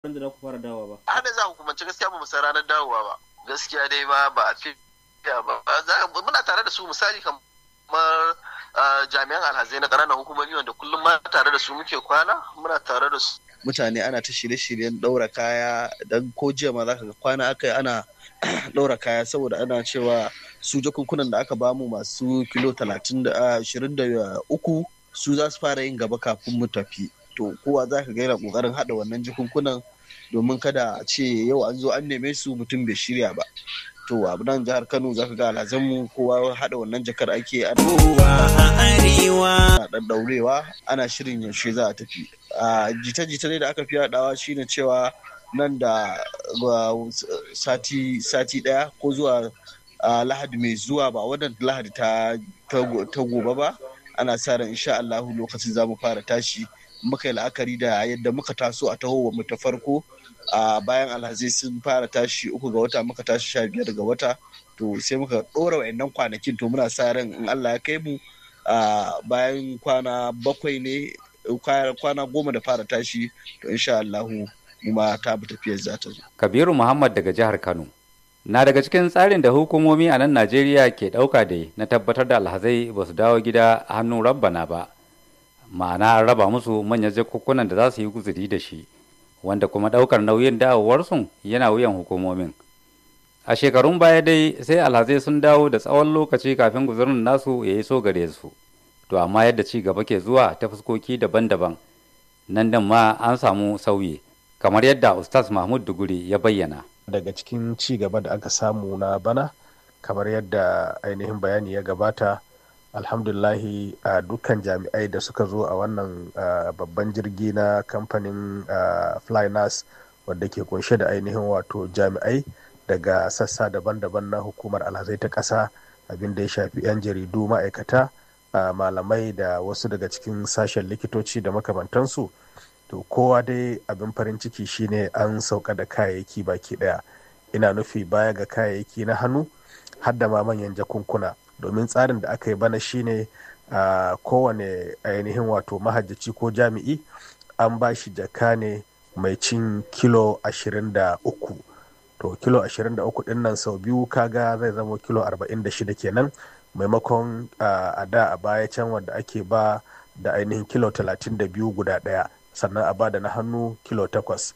ran da za ku fara dawowa ba har da za hukumance gaskiya ba mu san ranar dawowa ba gaskiya dai ba ba a fi ba muna tare da su misali kamar jami'an alhazai na ƙananan hukumomi wanda kullum ma tare da su muke kwana muna tare da su mutane ana ta shirye-shiryen ɗaura kaya dan ko jiya ma zaka ga kwana aka ana ɗaura kaya saboda ana cewa su jakunkunan da aka bamu masu kilo talatin da ashirin da uku su za su fara yin gaba kafin mu tafi to kowa za ka ga yana ƙoƙarin haɗa wannan jakunkunan domin kada a ce yau an zo an neme su mutum bai shirya ba to a nan jihar kano za ka ga alhazanmu kowa haɗa wannan jakar ake ana ɗan ɗaurewa ana shirin yaushe za a tafi a jita-jita ne da aka fi haɗawa shine cewa nan da sati sati ɗaya ko zuwa lahadi mai zuwa ba wannan lahadi ta gobe ba ana sa ran insha Allahu lokacin za mu fara tashi muka yi la'akari da yadda muka taso a taho mu ta farko a bayan alhazai sun fara tashi uku ga wata muka tashi sha biyar ga wata to sai muka ɗora wa'annan kwanakin to muna sa ran in Allah ya kai mu bayan kwana bakwai ne kwana goma da fara tashi to insha Allahu mu ma ta bi tafiyar za ta zo. Kabiru Muhammad daga jihar Kano. Na daga cikin tsarin da hukumomi a nan Najeriya ke ɗauka da na tabbatar da alhazai ba su dawo gida a hannun rabbana ba. Ma'ana raba musu manyan jakukkunan da za su yi guzuri da shi. wanda kuma ɗaukar nauyin dawowarsu yana wuyan hukumomin a shekarun baya dai sai alhazai sun dawo da tsawon lokaci kafin guzurin nasu ya yi so gare su to amma yadda ci gaba ke zuwa ta fuskoki daban-daban nan din ma an samu sauyi kamar yadda ustaz mahmud duguri ya bayyana daga cikin ci gaba da aka samu na bana kamar yadda ainihin bayani ya gabata alhamdulahi a dukkan jami'ai da suka zo a wannan babban jirgi na kamfanin flynas wadda ke kunshe da ainihin wato jami'ai daga sassa daban-daban na hukumar alhazai ta ƙasa abin da ya shafi 'yan jaridu ma'aikata malamai da wasu daga cikin sashen likitoci da makamantansu to kowa dai abin farin ciki shine an sauka da kayayyaki baki daya ina nufi baya ga kayayyaki na hannu har da ma manyan jakunkuna domin tsarin da aka yi bana shine a kowane ainihin wato mahajjaci ko jami'i an ba shi jaka ne mai cin kilo 23 to kilo 23 din nan sau biyu kaga zai zama kilo 46 kenan maimakon a da a baya can wanda ake ba da ainihin kilo 32 guda daya sannan a ba da na hannu kilo 8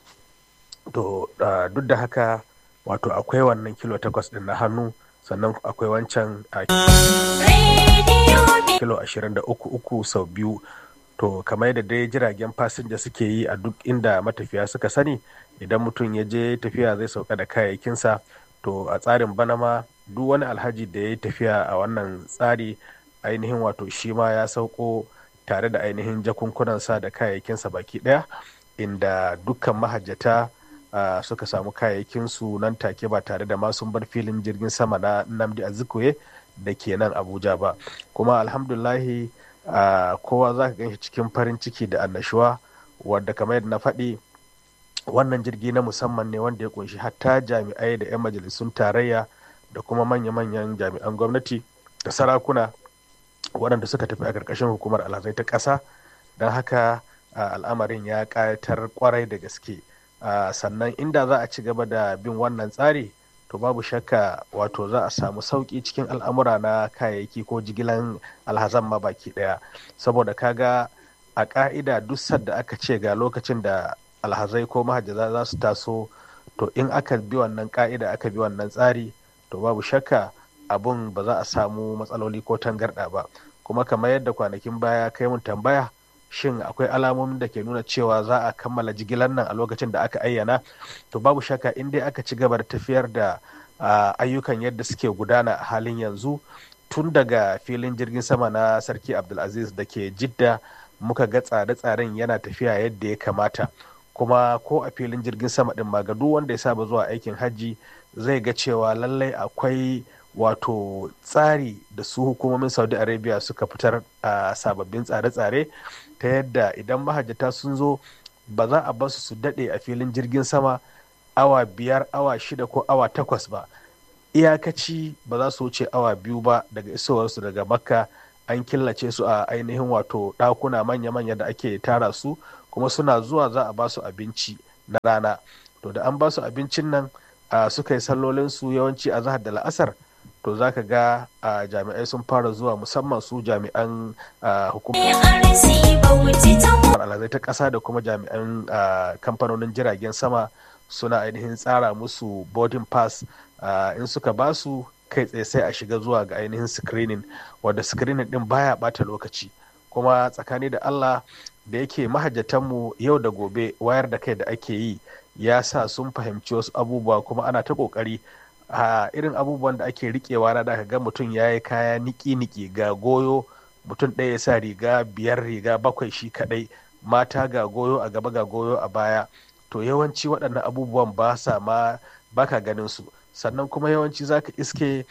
to duk da haka wato akwai wannan kilo 8 din na hannu sannan akwai wancan a kilo 23 sau biyu to kamar yadda dai jiragen fasinja suke yi a duk inda matafiya suka sani idan mutum ya je tafiya zai sauka da kayayyakinsa to a tsarin bana ma duk wani alhaji da ya yi tafiya a wannan tsari ainihin wato shi ma ya sauko tare da ainihin jakunkunansa da kayayyakinsa baki daya inda dukkan mahajjata Uh, suka samu kayayyakinsu nan take ba tare da masu bar filin jirgin sama na namdi azikwe da ke nan abuja ba kuma alhamdulahi uh, kowa za ka ganshi cikin farin ciki da annashuwa wadda kamar yadda na faɗi wannan jirgi na musamman ne wanda ya kunshi hatta jami'ai da 'yan majalisun tarayya da kuma manya-manyan jami'an gwamnati da sarakuna waɗanda suka tafi a ƙarƙashin hukumar alhazai ta ƙasa don haka uh, al'amarin ya ƙayatar kwarai da gaske Uh, sannan inda za a ci gaba da bin wannan tsari to babu shakka wato za a samu sauƙi cikin al'amura na kayayyaki ko jigilan alhazan ma baki ɗaya saboda kaga a ƙa'ida duk sadda aka ce ga lokacin da alhazai ko mahajjaza za su taso to in aka bi wannan ƙa'ida aka bi wannan tsari to babu shakka abun ba za a samu matsaloli ko tangarɗa ba kuma kamar yadda kwanakin baya kai mun tambaya shin akwai alamomin da ke nuna cewa za a kammala jigilar nan a lokacin da aka ayyana to babu shakka in dai aka ci gaba da tafiyar da ayyukan yadda suke gudana a halin yanzu tun daga filin jirgin sama na sarki abdulaziz da ke jidda muka ga tsare-tsaren yana tafiya yadda ya kamata kuma ko a filin jirgin sama din ma ga duk wanda ya saba zuwa aikin hajji zai ga cewa lallai akwai wato tsari da su hukumomin saudi arabia suka fitar a sababbin tsare-tsare ta yadda idan mahajjata sun zo ba za a basu su daɗe a filin jirgin sama awa biyar awa shida ko awa takwas ba iyakaci ba za su wuce awa biyu ba daga isowarsu daga makka an killace su a ainihin wato ɗakuna manya-manya da ake tara su kuma suna zuwa za a basu abinci na rana to da an ba su abincin nan suka yi sallolinsu yawanci a zahar da la'asar to za ka ga jami'ai sun fara zuwa musamman su jami'an hukumar alhazai ta ƙasa da kuma jami'an kamfanonin jiragen sama suna ainihin tsara musu boarding pass in suka ba su kai tsaye sai a shiga zuwa ga ainihin screening wadda screening din baya bata lokaci kuma tsakani da allah da yake mahajjatanmu yau da gobe wayar da kai da ake yi ya sa sun fahimci wasu abubuwa kuma ana ta kokari a irin abubuwan da ake rikewa na da ga mutum ya yi kaya niki-niki ga goyo mutum ɗaya ya sa riga biyar riga bakwai shi kaɗai mata ga goyo a gaba ga goyo a baya to yawanci waɗannan abubuwan ba sa ma baka ganin su sannan kuma yawanci zaka iske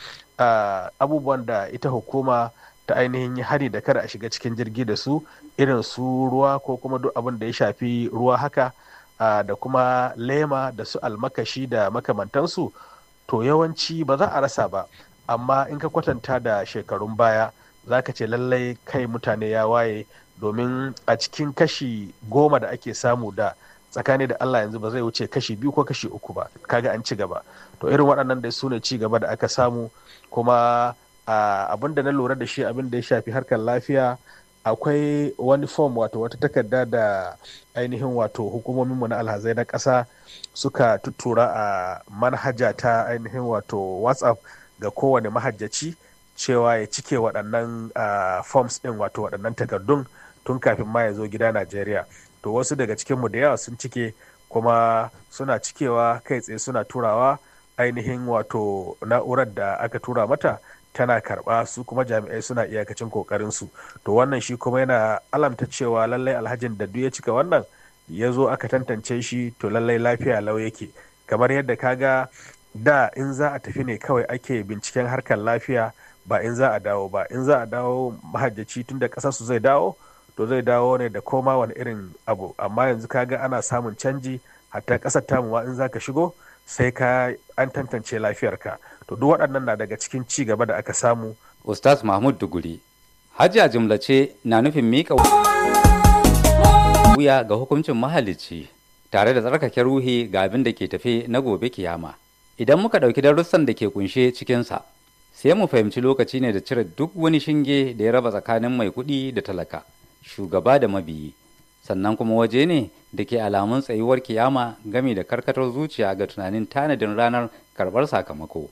abubuwan da ita hukuma ta ainihin yi hari da kada a shiga cikin jirgi da su irin su ruwa ko kuma duk abin da ya shafi ruwa haka da kuma lema da su almakashi da makamantansu to yawanci ba za a rasa ba amma in ka kwatanta da shekarun baya za ka ce lallai kai mutane ya waye domin a cikin kashi goma da ake samu da tsakani da Allah yanzu ba zai wuce kashi biyu ko kashi uku ba kaga an ci gaba to irin waɗannan da su ne ci gaba da aka samu kuma abin da na lura da shi abin da ya shafi harkar lafiya akwai wani fom wato wata takarda da ainihin wato hukumominmu na alhazai na ƙasa suka tuttura a manhaja ta ainihin wato whatsapp ga kowane mahajjaci cewa ya cike waɗannan forms ɗin wato waɗannan takardun tun kafin ma ya zo gida najeriya to wasu daga cikinmu da yawa sun cike kuma suna cikewa kai tsaye suna turawa ainihin wato na'urar da aka tura mata tana karba su kuma jami'ai suna iyakacin kokarin su to wannan shi kuma yana alamta cewa lallai alhajin da duk ya cika wannan ya zo aka tantance shi to lallai lafiya lau yake kamar yadda kaga da in za a tafi ne kawai ake binciken harkar lafiya ba in za a dawo ba in za a dawo mahajjaci tun da ƙasar su zai dawo to zai dawo ne da koma wani irin abu amma yanzu kaga ana samun canji hatta ƙasar tamu ma in za ka shigo sai ka an tantance lafiyarka to duk waɗannan na daga cikin ci gaba da aka samu ustaz mahmud duguri hajji a jumlace na nufin miƙa wuya ga hukuncin mahalicci tare da tsarkake ruhi ga abin da ke tafe na gobe kiyama idan muka ɗauki darussan da ke kunshe cikinsa sai mu fahimci lokaci ne da cire duk wani shinge da ya raba tsakanin mai kuɗi da talaka shugaba da mabiyi sannan kuma waje ne da ke alamun tsayuwar kiyama game da karkatar zuciya ga tunanin tanadin ranar karɓar sakamako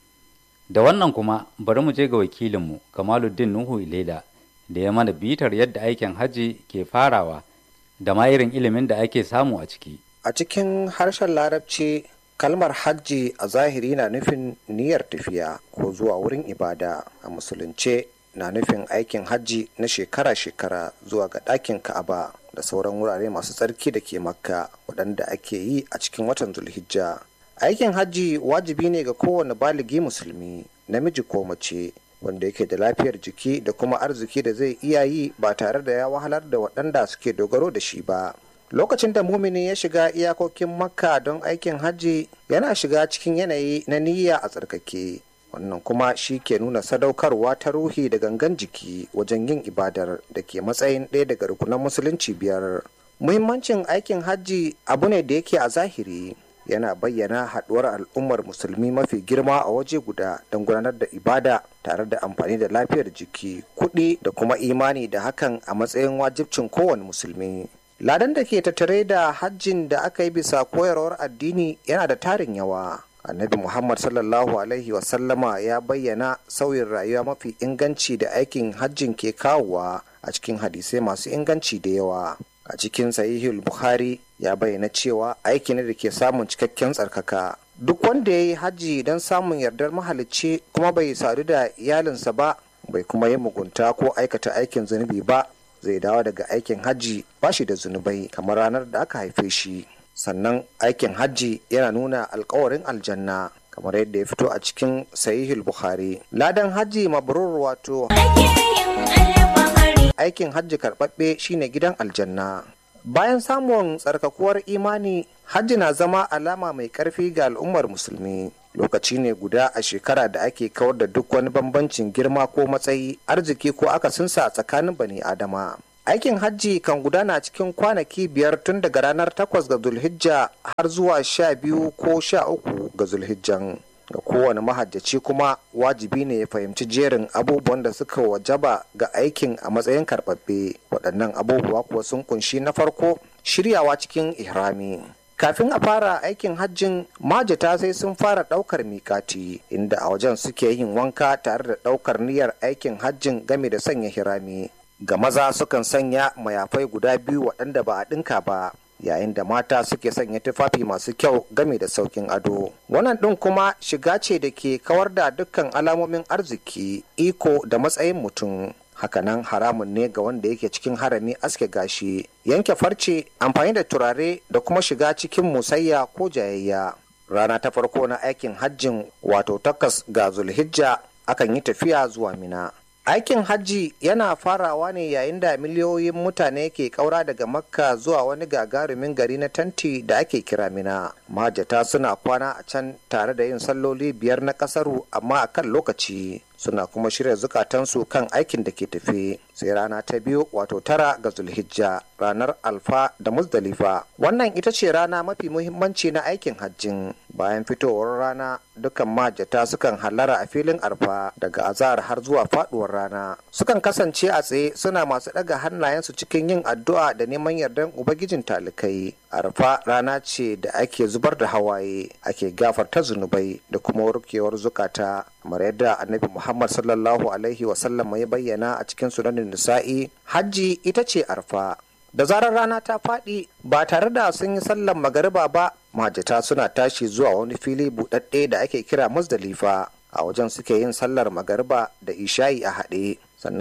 da wannan kuma bari mu je ga wakilinmu kamaluddin nuhu ilela da ya mana bitar yadda aikin hajji ke farawa da ma irin ilimin da ake samu a ciki a cikin harshen larabci kalmar hajji a zahiri na nufin niyyar tafiya ko zuwa wurin ibada a musulunce na nufin aikin hajji na shekara-shekara zuwa ga ɗakin ka'aba da sauran wurare masu tsarki da ke makka waɗanda ake yi a cikin watan zulhijja aikin hajji wajibi ne ga kowane baligi musulmi namiji ko mace wanda yake da lafiyar jiki da kuma arziki da zai iya yi ba tare da ya wahalar da waɗanda suke dogaro da shi ba lokacin da mumini ya shiga iyakokin makka don aikin hajji yana shiga cikin yanayi na niyya a tsarkake wannan kuma shi ke nuna sadaukarwa ta ruhi da gangan jiki wajen yin ibadar da ke matsayin ɗaya daga rukunan musulunci biyar muhimmancin aikin hajji abu ne da yake a zahiri yana bayyana haɗuwar al'ummar musulmi mafi girma a waje guda don gudanar da ibada tare da amfani da lafiyar jiki kuɗi da kuma imani da hakan a matsayin wajibcin kowane musulmi ladan da ke tattare da hajjin da aka yi bisa koyarwar addini yana da tarin yawa annabi muhammad sallallahu alaihi wasallama ya bayyana sauyin rayuwa mafi inganci da aikin hajjin ke kawowa a cikin hadisai masu inganci da yawa a cikin sahihul bukhari ya bayyana cewa aiki ne da ke samun cikakken tsarkaka duk wanda ya yi hajji don samun yardar mahalicci kuma bai sadu da iyalinsa ba bai kuma yi mugunta ko aikata aikin zunubi ba zai dawo daga aikin hajji ba shi da zunubai kamar ranar da aka haife shi sannan aikin hajji yana nuna alkawarin aljanna kamar yadda ya fito a cikin sahihul bukhari ladan hajji mabrur wato aikin hajji karɓaɓɓe shine gidan aljanna bayan samun tsarkakuwar imani hajji na zama alama mai ƙarfi ga al'ummar musulmi lokaci ne guda a shekara da ake kawar da duk wani bambancin girma ko matsayi arziki ko akasinsa a tsakanin bani adama aikin hajji kan gudana cikin kwanaki biyar tun daga ranar takwas ga zulhijja har zuwa sha biyu ko sha uku ga zulhijjan ga kowane mahajjaci kuma wajibi ne ya fahimci jerin abubuwan da suka wajaba ga aikin a matsayin karɓaɓɓe waɗannan abubuwa kuwa sun kunshi na farko shiryawa cikin ihrami kafin a fara aikin hajjin majata sai sun fara ɗaukar mikati inda a wajen suke yin wanka tare da ɗaukar niyyar aikin hajjin game da sanya hirami ga maza sukan sanya mayafai guda biyu waɗanda ba a ɗinka ba yayin da mata suke sanya tufafi masu kyau game da saukin ado wannan ɗin kuma shiga ce da ke kawar da dukkan alamomin arziki iko da matsayin mutum hakanan haramun ne ga wanda yake cikin harami aske gashi yanke farce amfani da turare da kuma shiga cikin musayya ko jayayya rana ta farko na aikin hajjin wato takas ga zulhijja akan yi tafiya zuwa mina aikin hajji yana farawa ne yayin da miliyoyin mutane ke kaura daga makka zuwa wani gagarumin gari na tanti da ake kira mina majata suna kwana a can tare da yin salloli biyar na kasaru amma a kan lokaci suna kuma shirya zukatansu kan aikin da ke tafe sai rana ta biyu wato tara ga zulhijja ranar alfa da muzdalifa wannan ita ce rana mafi muhimmanci na aikin hajjin bayan fitowar rana dukan majata sukan hallara a filin arfa daga azahar har zuwa faduwar rana sukan kasance a tsaye suna masu daga hannayensu cikin yin addu'a da neman yardan ubangijin talikai arfa rana ce da ake zubar da hawaye ake gafarta zunubai da kuma warkewar zukata kamar yadda annabi muhammad sallallahu alaihi wasallam ya bayyana a cikin sunanin nisa'i hajji ita ce arfa da zarar rana ta faɗi ba tare da sun yi sallan magariba ba majata suna tashi zuwa wani fili buɗaɗɗe da ake kira musdalifa a wajen suke yin sallar magariba da isha'i a haɗe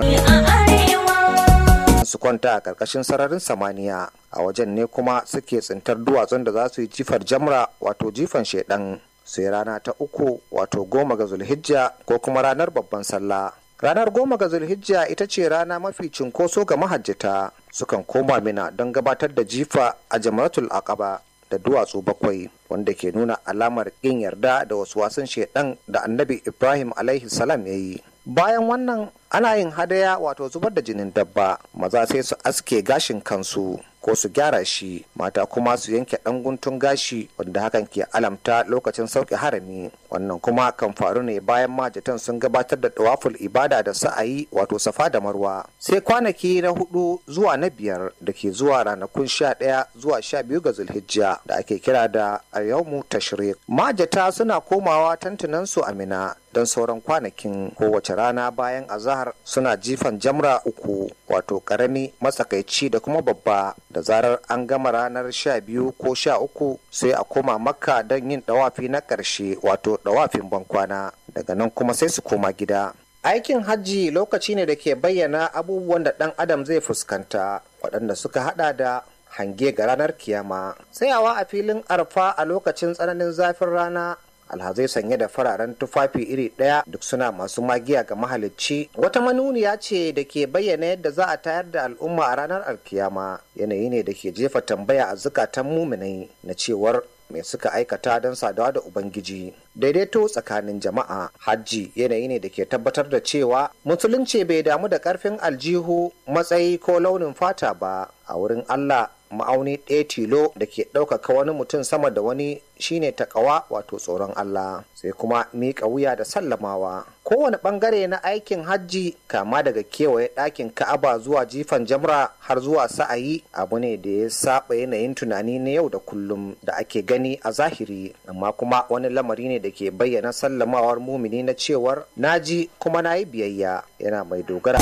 sannan su kwanta a ƙarƙashin sararin samaniya a wajen ne kuma suke tsintar duwatsun da za su yi jifar jamra wato jifan shaidan sai rana ta uku wato goma ga zulhijja ko kuma ranar babban sallah ranar goma ga zulhijja ita ce rana mafi cinkoso ga mahajjata sukan koma mina don gabatar da jifa a jamaratul aqaba da duwatsu bakwai wanda ke nuna alamar ƙin yarda da wasu wasan shaidan da annabi ibrahim alaihi salam ya yi bayan wannan ana yin hadaya wato zubar da jinin dabba maza sai su aske gashin kansu ko su gyara shi mata kuma su yanke ɗan guntun gashi wanda hakan ke alamta lokacin sauke harami wannan kuma kan faru ne bayan majatan sun gabatar da tawaful ibada da sa'ayi wato safa da marwa sai kwanaki na hudu zuwa na biyar da ke zuwa ranakun sha ɗaya zuwa sha biyu ga zulhijja da ake kira da ayyaumu tashrik majata suna komawa tantunansu a mina don sauran kwanakin kowace rana bayan azahar suna jifan jamra uku wato karami matsakaici da kuma babba da zarar an gama ranar sha biyu ko sha uku sai a koma makka don yin dawafi na ƙarshe wato dawafin bankwana daga nan kuma sai su koma gida aikin hajji lokaci ne da ke bayyana abubuwan da ɗan adam zai fuskanta waɗanda suka hada da hange ga ranar kiyama tsayawa a filin arfa a lokacin tsananin zafin rana alhazai sanye da fararen tufafi iri ɗaya duk suna masu magiya ga mahalicci wata manuniya ce da ke bayyana yadda za a tayar da al'umma a ranar alkiyama yanayi ne da ke jefa tambaya a zukatan muminai na cewar mai suka aikata don sadawa da ubangiji daidaito tsakanin jama'a hajji yanayi ne da ke tabbatar da cewa musulunci bai damu da karfin aljihu matsayi ko launin fata ba a wurin allah ma'auni ɗaya tilo da ke ɗaukaka wani mutum sama da wani shine takawa wato tsoron Allah sai kuma miƙa wuya da sallamawa kowane ɓangare na aikin hajji kama daga kewaye ɗakin ka'aba zuwa jifan jamra har zuwa sa'ayi abu ne da ya saba yanayin tunani na yau da kullum da ake gani a zahiri amma kuma wani lamari ne da ke bayyana sallamawar mumini na cewar naji kuma na yi biyayya yana mai dogara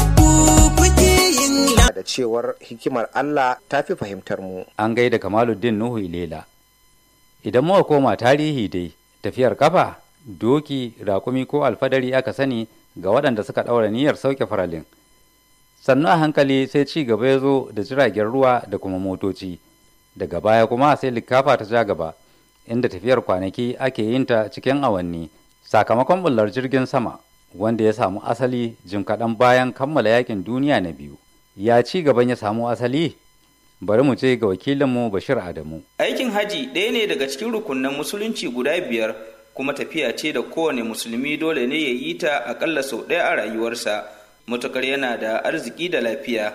da cewar hikimar Allah ta fi fahimtar mu. An gaida Kamaluddin Nuhu Ilela. Idan muka koma tarihi dai, tafiyar kafa, doki, rakumi ko alfadari aka sani ga waɗanda suka ɗaura niyyar sauke faralin. Sannu a hankali sai ci gaba ya zo da jiragen ruwa da kuma motoci. Daga baya kuma sai likafa ta ja gaba, inda tafiyar kwanaki ake yin ta cikin awanni, sakamakon bullar jirgin sama. wanda ya samu asali jim kaɗan bayan kammala yakin duniya na biyu ya ci gaban ya samu asali bari mu ce ga wakilinmu bashir adamu aikin haji ɗaya ne daga cikin rukunan musulunci guda biyar kuma tafiya ce da kowane musulmi dole ne ya yi ta aƙalla sau ɗaya a rayuwarsa matukar yana da arziki da lafiya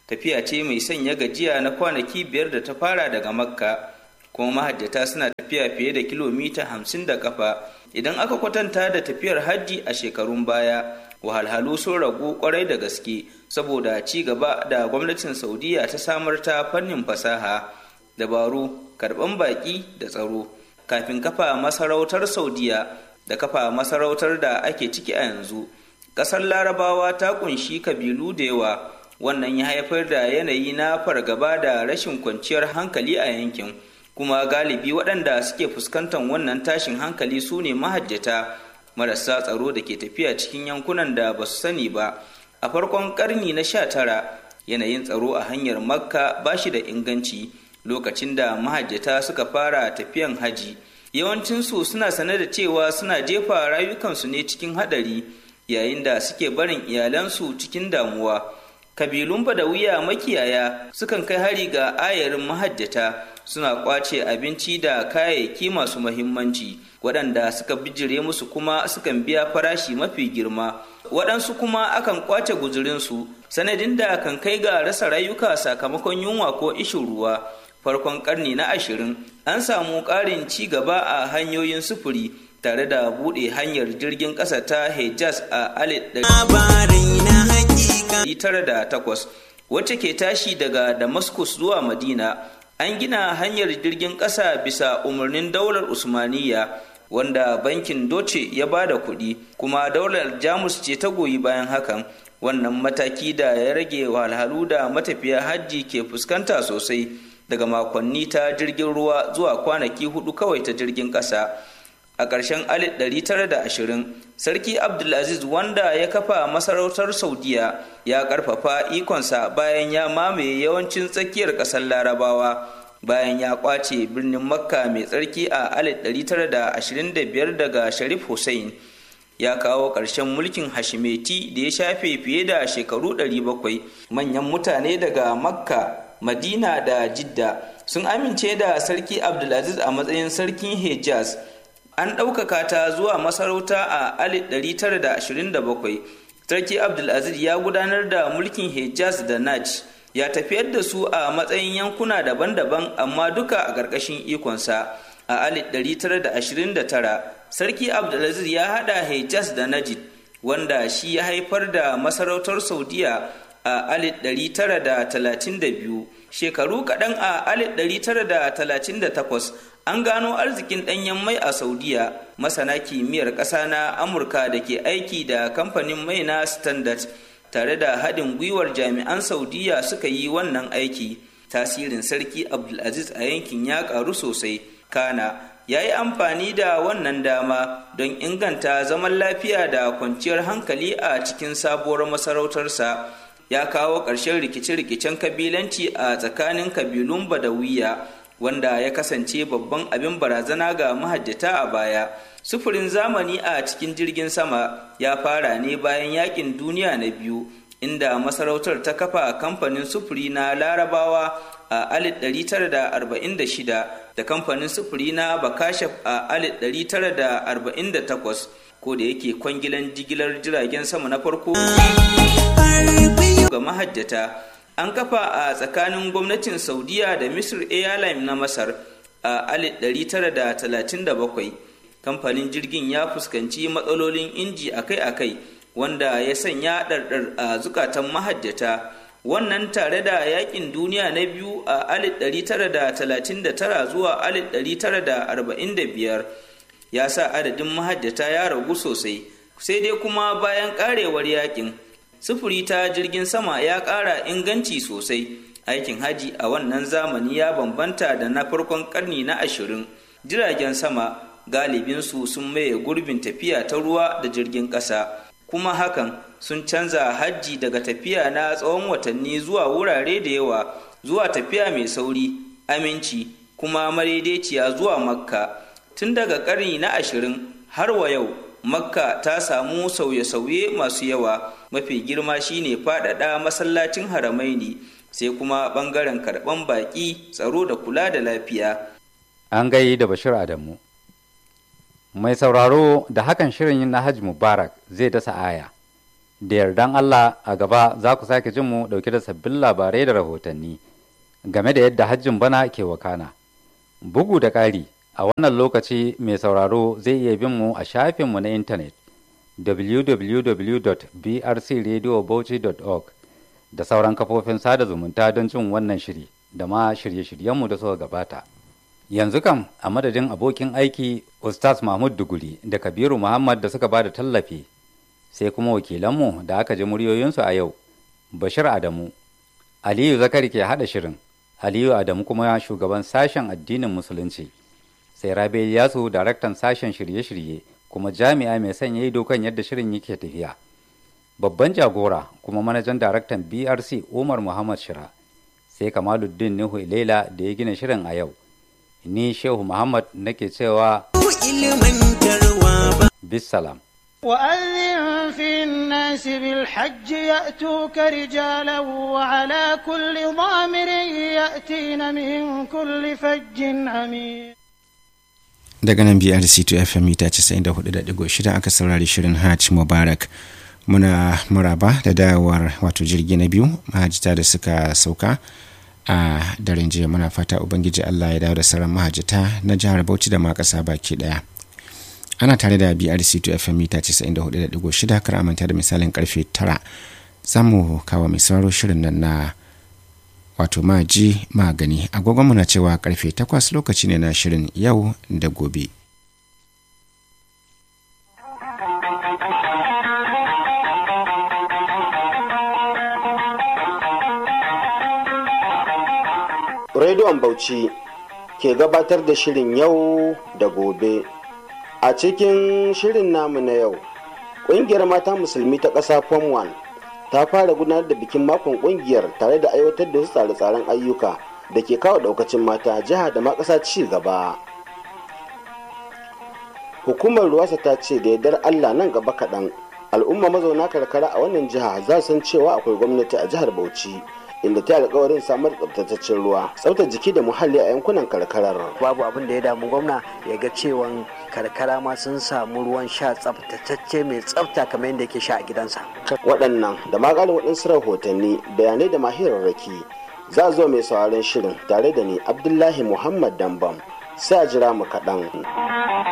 tafiya ce mai sanya gajiya na kwanaki biyar da ta fara daga makka kuma mahajjata suna tafiya fiye da kilomita hamsin da kafa idan aka kwatanta da tafiyar hajji a shekarun baya wahalhalu sun ragu kwarai da gaske saboda ci gaba da gwamnatin saudiya ta samar ta fannin fasaha dabaru karban baki da tsaro kafin kafa masarautar saudiya da kafa masarautar da ake ciki a yanzu ƙasar larabawa ta kunshi kabilu da yawa wannan ya haifar da yanayi na fargaba da rashin kwanciyar hankali a yankin kuma galibi waɗanda suke fuskantar wannan tashin hankali su ne mahajjata marasa tsaro da ke tafiya cikin yankunan da ba su sani ba a farkon ƙarni na sha tara yanayin tsaro a hanyar makka ba shi da inganci lokacin da mahajjata suka fara tafiyan haji yawancinsu suna sane da cewa suna jefa rayukansu ne cikin haɗari yayin da suke barin iyalansu cikin damuwa kabilun badawiya makiyaya sukan kai hari ga ayarin mahajjata suna kwace abinci da kayayyaki masu mahimmanci waɗanda suka bijire musu kuma sukan biya farashi mafi girma waɗansu kuma akan kwace guzurinsu sanadin da kan kai ga rasa rayuka sakamakon yunwa ko ishin ruwa farkon karni na ashirin an samu ƙarin ci gaba a hanyoyin sufuri tare da buɗe hanyar jirgin ƙasa ta hejaz a alif takwas wacce ke tashi daga damascus zuwa madina an gina hanyar jirgin ƙasa bisa umarnin daular usmaniya wanda bankin doce ya ba da kuɗi kuma daular jamus ce ta goyi bayan hakan wannan mataki da ya rage wahalhalu da matafiya hajji ke fuskanta sosai daga makonni ta jirgin ruwa zuwa kwanaki hudu kawai ta jirgin ƙasa a ƙarshen 1920 sarki abdulaziz wanda ya kafa masarautar saudiya ya ƙarfafa ikonsa bayan ya mamaye yawancin tsakiyar ƙasar larabawa bayan ya kwace birnin makka mai tsarki a 1925 daga sharif hussein ya kawo ƙarshen mulkin hashimeti da ya shafe fiye da shekaru 700 manyan mutane daga makka madina da jidda sun amince da sarki abdulaziz a matsayin sarkin hejaz an ɗaukaka ta zuwa masarauta a 1927 sarki abdulaziz ya gudanar da mulkin hejaz da naj ya tafiyar da su a matsayin yankuna daban-daban amma duka a ƙarƙashin ikonsa a 1929 sarki abdulaziz ya haɗa hejaz da najid wanda shi ya haifar da masarautar saudiya a 1932 shekaru kaɗan a 1938 an gano arzikin ɗanyen mai a saudiya masana kimiyyar ƙasa na amurka da ke aiki da kamfanin mai na standard tare da haɗin gwiwar jami'an saudiya suka yi wannan aiki tasirin sarki abdulaziz a yankin ya ƙaru sosai kana ya yi amfani da wannan dama don inganta zaman lafiya da kwanciyar hankali a cikin sabuwar masarautarsa ya kawo ƙarshen rikice-rikicen kabilanci a tsakanin kabilun badawiya wanda ya kasance babban abin barazana ga mahajjata a baya sufurin zamani a cikin jirgin sama ya fara ne bayan yakin duniya na biyu inda masarautar ta kafa kamfanin sufuri na larabawa a 1946 da kamfanin sufuri na bakashaf a 1948 ko da yake kwangilan jigilar jiragen sama na farko ga mahajjata an kafa a tsakanin gwamnatin saudiya da misir airline na masar a 1937 kamfanin jirgin ya fuskanci matsalolin inji akai-akai wanda ya sanya ɗarɗar a zukatan mahajjata wannan tare da yakin duniya na biyu a 1939 zuwa 1945 ya sa adadin mahajjata ya ragu sosai sai dai kuma bayan karewar yakin sufuri ta jirgin sama ya ƙara inganci sosai aikin haji a wannan zamani ya bambanta da na farkon karni na ashirin jiragen sama galibinsu sun maye gurbin tafiya ta ruwa da jirgin ƙasa kuma hakan sun canza hajji daga tafiya na tsawon watanni zuwa wurare da yawa zuwa tafiya mai sauri aminci kuma madaidaiciya zuwa makka tun daga ƙarni na ashirin har wa yau makka ta samu sauye-sauye masu yawa mafi girma shine faɗaɗa masallacin haramaini sai kuma ɓangaren karɓan baƙi tsaro da kula da lafiya an gai da bashir adamu mai sauraro da hakan shirin na hajji mubarak zai dasa aya da yardan allah a gaba za ku sake jin mu dauke da sabbin labarai da rahotanni game da yadda hajjin bana ke wakana bugu da ƙari a wannan lokaci mai sauraro zai iya bin mu a shafinmu na intanet www.brcradiobauchi.org da sauran kafofin sada zumunta don jin wannan shiri da ma shirye-shiryenmu da suka gabata. Yanzu kam a madadin abokin aiki Ustaz Mahmud Duguri da Kabiru Muhammad da suka bada tallafi sai kuma wakilanmu da aka ji muryoyinsu a yau Bashir Adamu Aliyu Zakari ke haɗa shirin Aliyu Adamu kuma shugaban sashen addinin Musulunci sai Rabe Yasu daraktan sashen shirye-shirye kuma jami'a mai sanya ido kan yadda shirin yake tafiya. Babban jagora kuma manajan daraktan BRC Umar Muhammad Shira sai Kamaluddin Nuhu Ilela da ya gina shirin a yau. Ni Shehu Muhammad nake cewa Bisalam. وأذن في الناس بالحج يأتوك رجالا وعلى كل ضامر يأتين من كل فج عميق daga nan brc to fm mita 94.6 aka saurari shirin hajj mubarak muna muraba da dawowar wato jirgi na biyu mahajita da suka sauka a daren jiya muna fata ubangiji allah ya dawo da sauran mahajita na jihar bauchi da ma kasa baki daya ana tare da brc to fm mita 94.6 kar amanta da misalin karfe 9 za mu kawo mai sauraro shirin nan na wato maji magani agogonmu na cewa karfe 8 lokaci ne na shirin yau da gobe rediyon bauchi ke gabatar da shirin yau da gobe a cikin shirin namu na yau ƙungiyar mata musulmi ta ƙasa form 1 ta fara gudanar da bikin makon ƙungiyar tare da aiwatar da wasu tsare-tsaren ayyuka da ke kawo ɗaukacin mata jiha da ma ƙasa ci gaba hukumar ruwasa ta ce da yardar allah nan gaba kaɗan al'umma mazauna karkara a wannan jiha za san cewa akwai gwamnati a jihar bauchi inda ta alkawarin samar da tsabtataccen ruwa tsaftar jiki da muhalli a yankunan karkarar babu abin da ya damu gwamna ya ga cewan karkara ma sun samu ruwan sha tsaftatacce mai tsafta kamar yadda yake sha a gidansa waɗannan da magalin waɗansu rahotanni bayanai da mahirarraki za zo mai sauraron shirin tare da ni abdullahi muhammad dambam sai a jira mu kaɗan